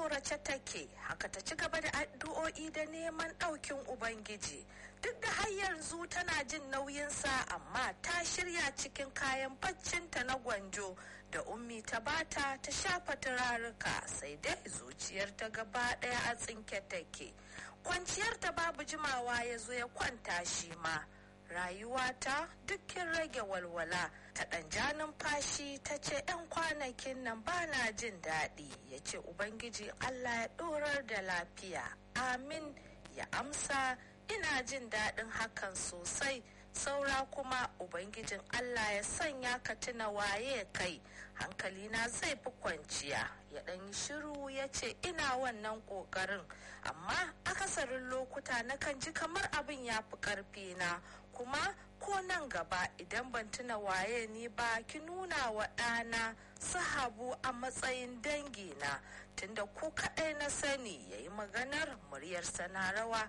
tsorace take haka ta ci gaba da addu'o'i da neman ɗaukin ubangiji duk da har yanzu tana jin nauyinsa amma ta shirya cikin kayan baccinta na gwanjo da ummi ta bata ta shafa turaruka sai dai zuciyarta gaba ɗaya a tsinke take kwanciyarta babu jimawa ya zo ya kwanta shi ma rayuwata dukkin rage walwala ta ɗan ja numfashi ta ce 'yan kwanakin nan ba na jin daɗi ya ce ubangiji allah ya ɗorar da lafiya amin ya amsa ina jin daɗin hakan sosai saura kuma ubangijin allah ya sanya ka tuna waye kai hankalina zai fi kwanciya ya ɗan yi shiru ya ce ina wannan ƙoƙarin amma akasarin lokuta nakan ji kamar abin ya fi ƙarfi na kuma ko nan gaba idan ban tuna waye ni ba ki nuna wa ɗana sahabu a matsayin dangina tunda ku kaɗai na sani ya yi maganar muryarsa na rawa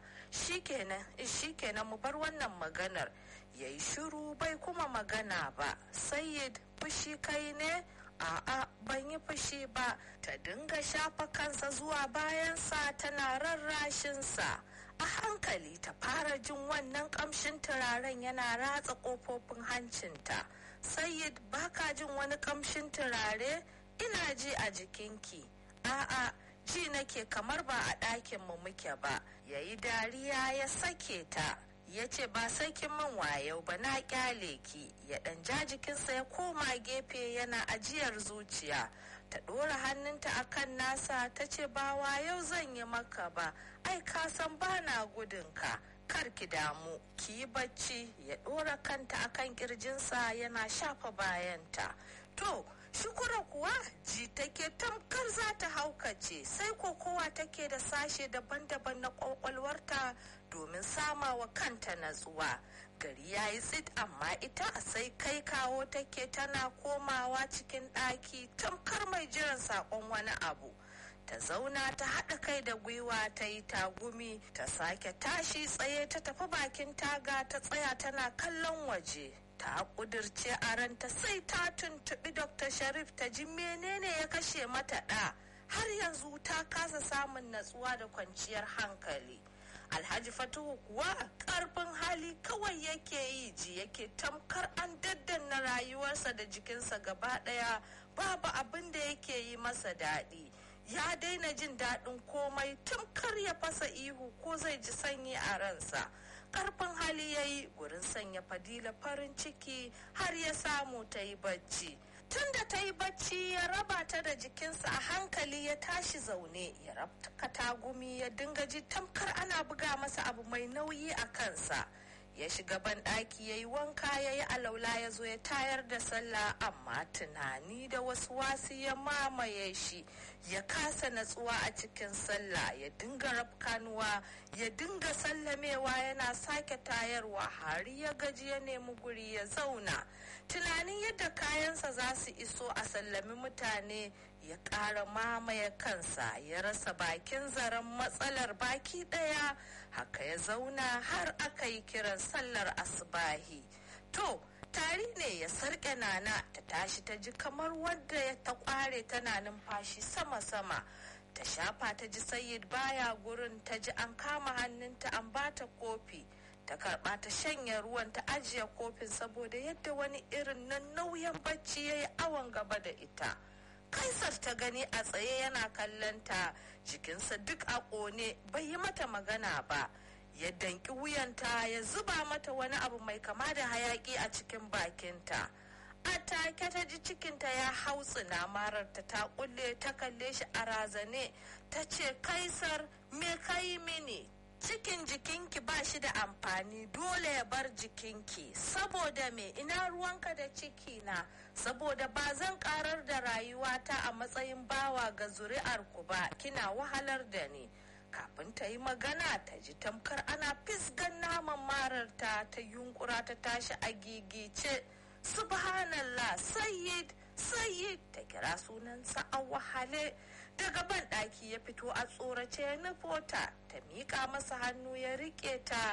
shikenan mu bar wannan maganar ya yi shiru bai kuma magana ba sayyid fushi kai ne a'a ban yi fushi ba ta dinga shafa kansa zuwa bayansa tana rarrashinsa a hankali ta fara jin wannan kamshin turaren yana ratsa kofofin hancinta sayyid baka jin wani kamshin turare ina ji a jikinki a'a ji nake kamar ba a ɗakin mu muke ba yayi dariya ya sake ta ya ce ba sai kin min wayo ba na kyale ki ya ɗan ja jikinsa ya koma gefe yana ajiyar zuciya ta ɗora hannunta a kan nasa ta ce ba wayo zan yi maka ba ai ka san ba na gudunka kar ki damu ki yi bacci ya ɗora kanta a kan ƙirjinsa yana shafa bayanta to shukura kuwa ji take tamkar za ta haukace sai kokowa take da sashe daban-daban na kwakwalwarta domin sama wa kanta natsuwa gari ya yi tsit amma ita sai kai kawo take tana komawa cikin ɗaki tamkar mai jiran saƙon wani abu ta zauna ta haɗa kai da gwiwa ta yi tagumi ta sake tashi tsaye ta tafi bakin taga ta tsaya tana kallon waje ta kudirce a ranta sai ta tuntuɓi dr sharif ta ji menene ya kashe mata ɗa har yanzu ta kasa samun natsuwa da kwanciyar hankali alhaji fatuhu kuwa karfin hali kawai yake yi ji yake tamkar an daddanna rayuwarsa da jikinsa gaba ɗaya babu abin da yake yi masa daɗi ya daina jin daɗin komai tamkar ya fasa ihu ko zai ji sanyi a ransa karfin hali ya yi gurin sanya fadila farin ciki har ya samu ta yi bacci tun da ta yi bacci ya raba ta da jikinsa a hankali ya tashi zaune ya rabta tagumi ya dinga ji tamkar ana buga masa abu mai nauyi a kansa ya shiga ban ɗaki ya yi wanka ya yi alaula ya zo ya tayar da sallah amma tunani da wasu wasu ya mamaye shi ya kasa natsuwa a cikin sallah ya dinga rafkanuwa ya dinga sallamewa yana sake tayarwa har ya gaji ya nemi guri ya zauna tunanin yadda kayansa za su iso a sallami mutane ya ƙara mamaye kansa ya rasa bakin zaren matsalar baki ɗaya haka ya zauna har aka yi kiran sallar asbahi to tari ne ya sarƙe nana ta tashi ta ji kamar wadda ya ta ƙware tana numfashi sama-sama ta shafa ta ji sayid baya gurin ta ji an kama hannunta an bata kofi ta karba ta shanya ruwan ta ajiye kofin saboda yadda wani irin nan nauyin bacci ya yi awon gaba da ita kaisar ta gani a tsaye yana kallon ta jikinsa duk a ƙone bai yi mata magana ba ya danki wuyanta ya zuba mata wani abu mai kama da hayaki a cikin bakinta a take ta ji cikinta ya hautsina mararta ta kulle ta kalle shi a razane ta ce kaisar me kai mini cikin jikinki ba shi da amfani dole ya bar jikinki saboda me ina ruwanka da ciki na saboda ba zan karar da rayuwata a matsayin bawa ga zuri'ar ku ba kina wahalar da ni kafin ta yi magana ta ji tamkar ana fisgan naman mararta ta yunkura ta tashi a gigice subhanallah sayyid sayyid ta kira sunansa a wahale daga ban ɗaki ya fito a tsorace ya nufo ta ta miƙa masa hannu ya riƙe ta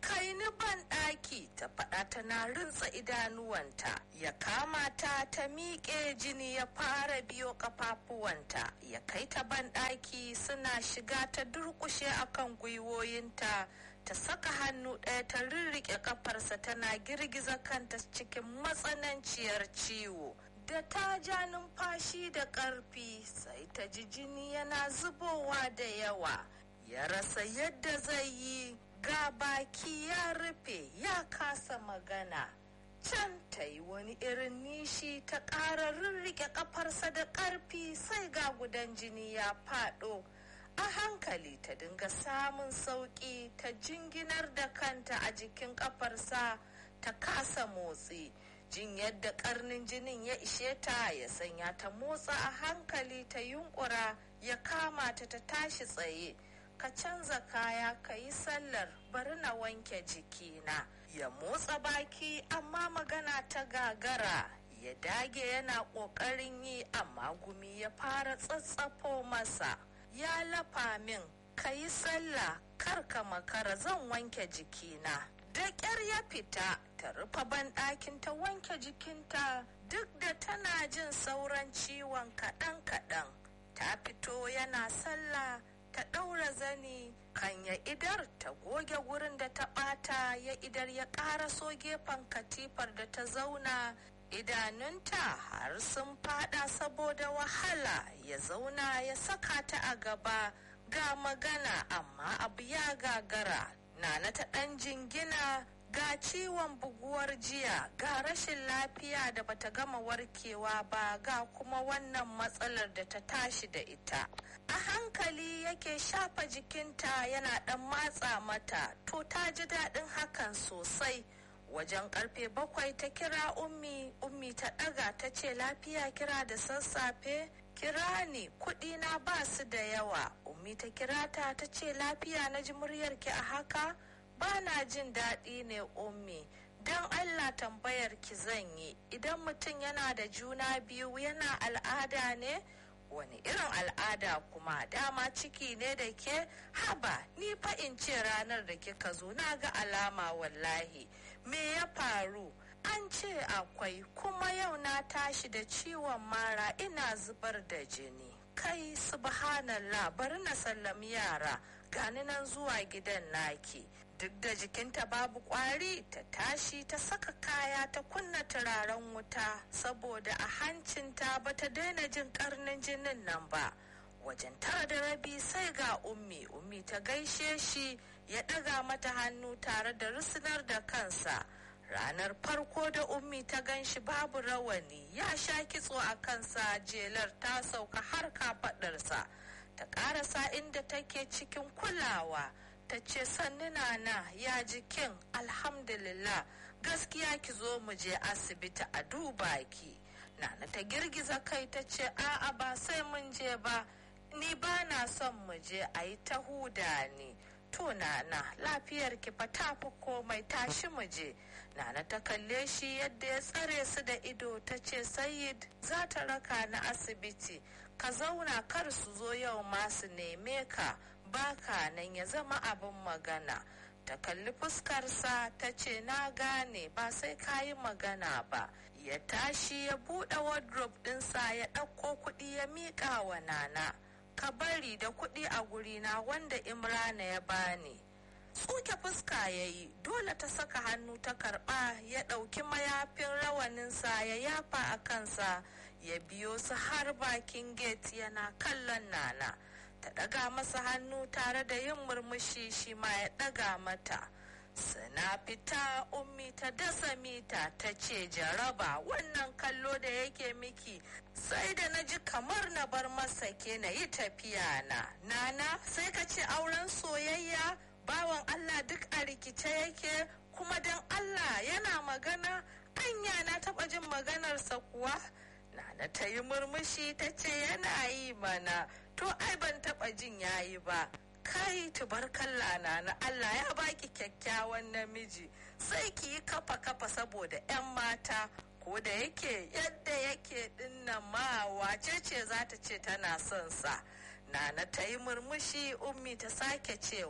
kai ni ban ɗaki ta faɗa tana rintsa idanuwanta ya kama ta ta miƙe jini ya fara biyo ƙafafuwanta ya kai ta ban ɗaki suna shiga ta durƙushe akan gwiwoyinta ta saka hannu ɗaya ta rirriƙe ƙafarsa tana girgiza kanta cikin matsananciyar ciwo da ta ja numfashi da ƙarfi sai ta ji jini yana zubowa da yawa ya rasa yadda zai yi ga baki ya rufe ya kasa magana can ta yi wani irin nishi ta ƙara rirriƙe ƙafarsa da ƙarfi sai ga gudan jini ya faɗo a hankali ta dinga samun sauƙi ta jinginar da kanta a jikin ƙafarsa ta kasa motsi jin yadda ƙarnin jinin ya ishe ta ya sanya ta motsa a hankali ta yunkura ya kama ta ta tashi tsaye ka canza kaya ka yi sallar bari na wanke jikina ya motsa baki amma magana ta gagara ya dage yana ƙoƙarin yi amma gumi ya fara tsatsafo masa ya lafa min ka yi sallah kar ka makara zan wanke jikina da ƙyar ya fita ta rufe banɗakin ta wanke jikinta duk da tana jin sauran ciwon kaɗan-kaɗan ta fito yana sallah ta ɗaura zani kan ya idar ta goge gurin da ta ɓata ya idar ya ƙaraso gefen katifar da ta zauna idanunta har sun fada saboda wahala ya zauna ya saka ta a gaba ga magana amma abu ya gagara nana ta ɗan jingina ga ciwon buguwar jiya ga rashin lafiya da bata gama warkewa ba ga kuma wannan matsalar da ta tashi da ita a hankali yake shafa jikinta yana dan matsa mata to ta ji daɗin hakan sosai wajen karfe bakwai ta kira ummi ummi ta ɗaga ta ce lafiya kira da sassafe kira ni kuɗi na ba su da yawa ummi ta kira ta ta ce lafiya na ji muryarki a haka ba na jin daɗi ne ummi don allah tambayar ki zan yi idan mutum yana da juna biyu yana al'ada ne wani irin al'ada kuma dama ciki ne da ke haba ni fa in ce ranar da kika zo na ga alama wallahi me ya faru an ce akwai kuma yau na tashi da ciwon mara ina zubar da jini kai subhanallah bari na sallami yara gani nan zuwa gidan naki duk da jikinta babu kwari ta tashi ta saka kaya ta kunna turaren wuta saboda a hancinta ba ta daina jin karnin jinin nan ba wajen tara da rabi sai ga ummi ummi ta gaishe shi ya ɗaga mata hannu tare da rusunar da kansa ranar farko da ummi ta gan shi babu rawani ya sha kitso a kansa jelar ta sauka har kafaɗarsa ta ƙarasa inda take cikin kulawa ta ce sannu nana ya jikin alhamdulillah gaskiya ki zo mu je asibiti a duba ki nana ta girgiza kai ta ce a'a ba sai mun je ba ni ba na son mu je a yi ta huda ni to nana lafiyar ki fa ta fi komai tashi mu je nana ta kalle shi yadda ya tsare su da ido ta ce sayid za ta raka na asibiti ka zauna kar su zo yau ma su neme ka baka nan ya zama abin magana ta kalli fuskarsa ta ce na gane ba sai ka yi magana ba ya tashi ya buɗe wardrobe ɗinsa ya ɗauko kuɗi ya miƙa wa nana ka bari da kuɗi a gurina wanda imrana ya bani tsuke fuska ya yi dole ta saka hannu ta karɓa ya ɗauki mayafin rawaninsa ya yafa a kansa ya biyo su har bakin gate yana kallon nana ta ɗaga masa hannu tare da yin murmushi shi ma ya ɗaga mata suna fita ummi ta dasa mita ta ce jaraba wannan kallo da yake miki sai da na ji kamar na bar masa ke na yi tafiya na nana sai ka ce auren soyayya bawan allah duk a rikice yake kuma don allah yana magana anya na taɓa jin maganarsa kuwa nana ta yi murmushi ta ce yana yi mana to ai ban taɓa jin yayi ba kai tubarkalla na na Allah ya baki kyakkyawan namiji sai ki yi kafa kafa saboda 'yan mata ko da yake yadda yake dinnan ma wace ce za ta ce tana son sa nana ta yi murmushi ummi ta sake cewa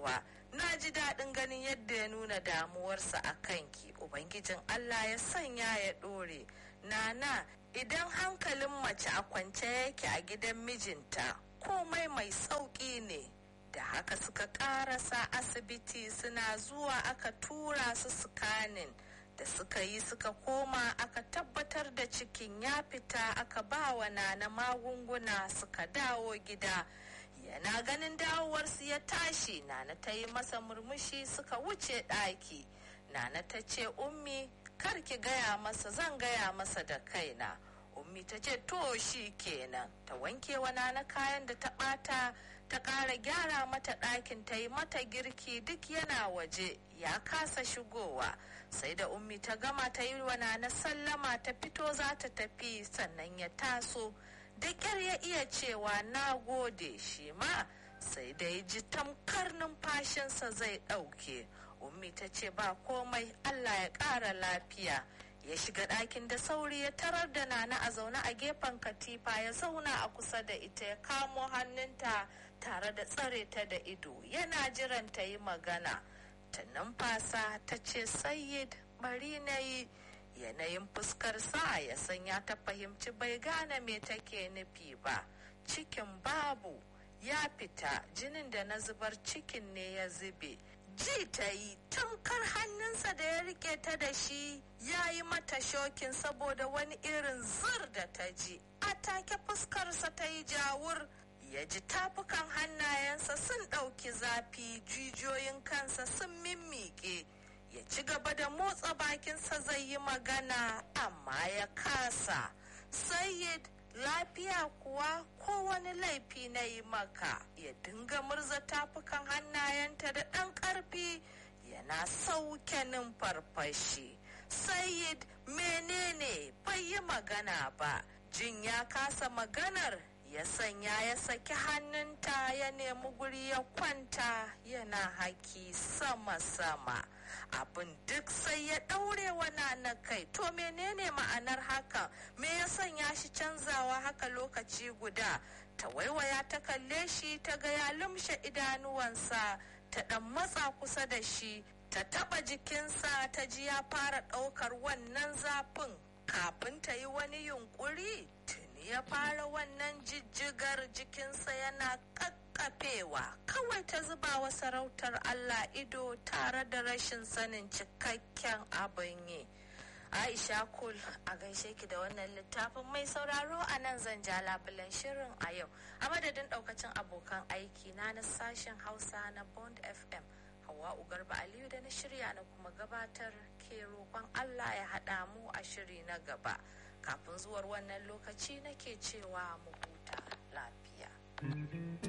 na ji daɗin ganin yadda ya nuna damuwarsa a kanki ubangijin allah ya sanya ya ɗore nana idan hankalin mace a kwance yake a gidan mijinta komai mai sauƙi ne da haka suka ƙarasa asibiti suna zuwa aka tura su sikanin da suka yi suka koma aka tabbatar da cikin ya fita aka ba wa nana magunguna suka dawo gida yana ganin dawowarsu ya tashi nana ta yi masa murmushi suka wuce ɗaki nana ta ce ummi kar ki gaya masa zan gaya masa da kaina ummi ta ce to shi kenan ta wanke wa nana kayan da ta ɓata ta ƙara gyara mata ɗakin ta yi mata girki duk yana waje ya kasa shigowa sai da ummi ta gama ta yi wa nana sallama ta fito za ta tafi sannan ya taso da ƙyar ya iya cewa na gode shi ma sai da ya ji tamkar numfashinsa zai ɗauke ummi ta ce ba komai allah ya ƙara lafiya ya shiga ɗakin da sauri ya tarar da nana a zaune a gefen katifa ya zauna a kusa da ita ya kamo hannunta tare da tsare ta da ido yana jiran ta yi magana ta numfasa ta ce sayyid bari na yi yanayin fuskarsa ya sanya ta fahimci bai gane me take nufi ba cikin babu ya fita jinin da na zubar cikin ne ya zube ji ta yi tamkar hannunsa da ya rike ta da shi ya yi mata shokin saboda wani irin zir da ta ji a take fuskarsa ta yi jawur ya ji tafukan hannayensa sun ɗauki zafi jijiyoyin kansa sun mimmiƙe ya ci gaba da motsa bakinsa zai yi magana amma ya kasa sayyid lafiya kuwa ko wani laifi na yi maka ya dinga murza tafukan hannayenta da ɗan ƙarfi yana sauke numfarfashi sayyid menene bai yi magana ba jin ya kasa maganar ya sanya ya saki hannunta ya nemi guri ya kwanta yana haki sama-sama abin duk sai ya ɗaure wana na kai to menene ma'anar haka me ya sanya shi canzawa haka lokaci guda ta waiwaya ta kalle shi ta ga ya lumshe idanuwansa ta ɗan matsa kusa da shi ta taɓa jikinsa ta ji ya fara ɗaukar wannan zafin kafin ta yi wani yunkuri tuni ya fara wannan jijjigar jikinsa yana kakkafewa kawai ta zuba wa sarautar Allah ido tare da rashin sanin cikakken abin yi. Aisha Kul a gaishe ki da wannan littafin mai sauraro a nan zan ja labulen shirin a yau a madadin daukacin abokan aiki na na sashen Hausa na Bond FM. Hawa Ugarba Aliyu da na shirya na kuma gabatar ke roƙon Allah ya haɗa mu a shiri na gaba. Kafin zuwar wannan lokaci nake cewa mu huta lafiya.